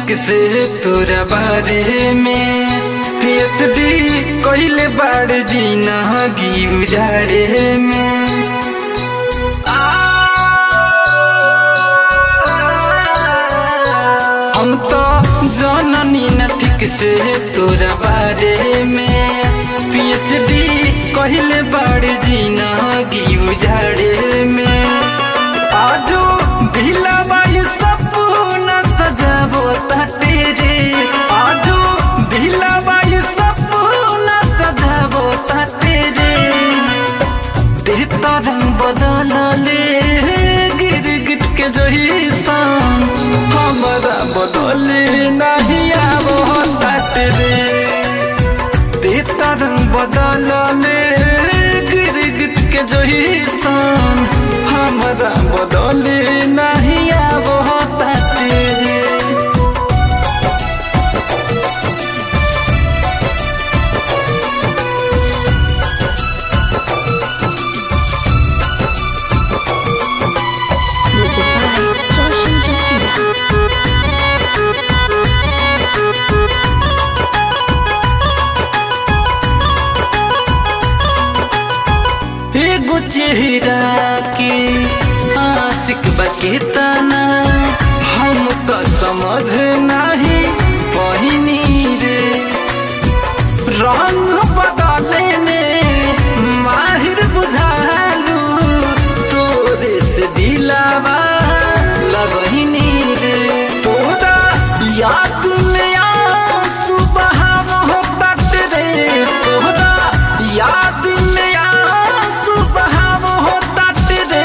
ठीक से तोरा बारे में पीएचडी कइले बाड़ जीना गी उजाड़े में हम तो जननी न ठीक से तोरा बारे में पीएचडी कहिले बाड़ जीना गी उजाड़े में आजो ढीला बायु सपना सजाबो ताटे रे आजो ढीला बायु सपना सजाबो ताटे रे तेता रंग बदलले गिर गिट के जही सान हमारा बदले नहीं आवो ताटे रे तेता रंग बदलले गिर गिट के जही सान हमारा बदले नहीं आवो ताटे रे Music by Joshin Jasina. एगो चेहरा के आशिक बकेतना हम तो समझ नहीं पहिनी रे रंग बदले में माहिर बुझालू तोरे से दिलावा लगहिनी रे तोरा याद में आंसू बहाव होता रे तोरा याद में आंसू बहाव होता रे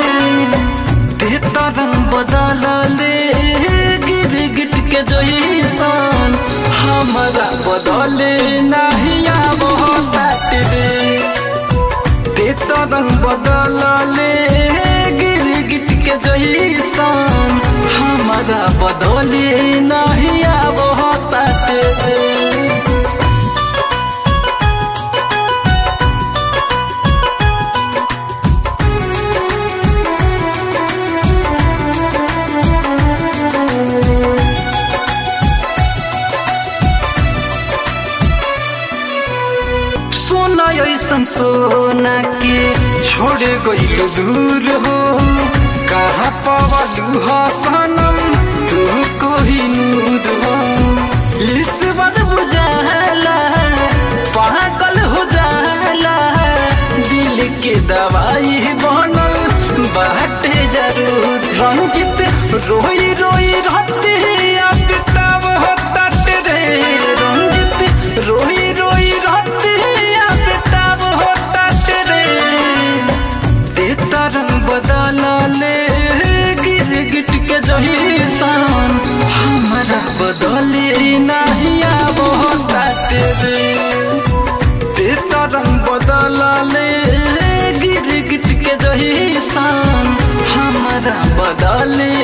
तेता रंग बदल ले गिर गिट के जैसन हमारा बदले नहीं आवो ताटे रे तेता रंग बदल ले गिर गिट के जैसन हमारा बदले नहीं आवो ताटे रे सोना ऐसन सोना के छोड़ गइल दूर हो कहाँ पवलू हो सनम तू कोही नूर हो ईश्वर बुझाला पागल हो जाला दिल के दवाई बनल बाटे जरूर रंजित रोई रोई रहते अब तब हो तट रे रंजित रोई रोई रहते अब तब हो तट रे तेता रंग बदल ले गिर गिट के जही सान हमारा बदले नहीं आवो तट रे तेता रंग बदल ले गिर गिट के जही सान हमारा बदले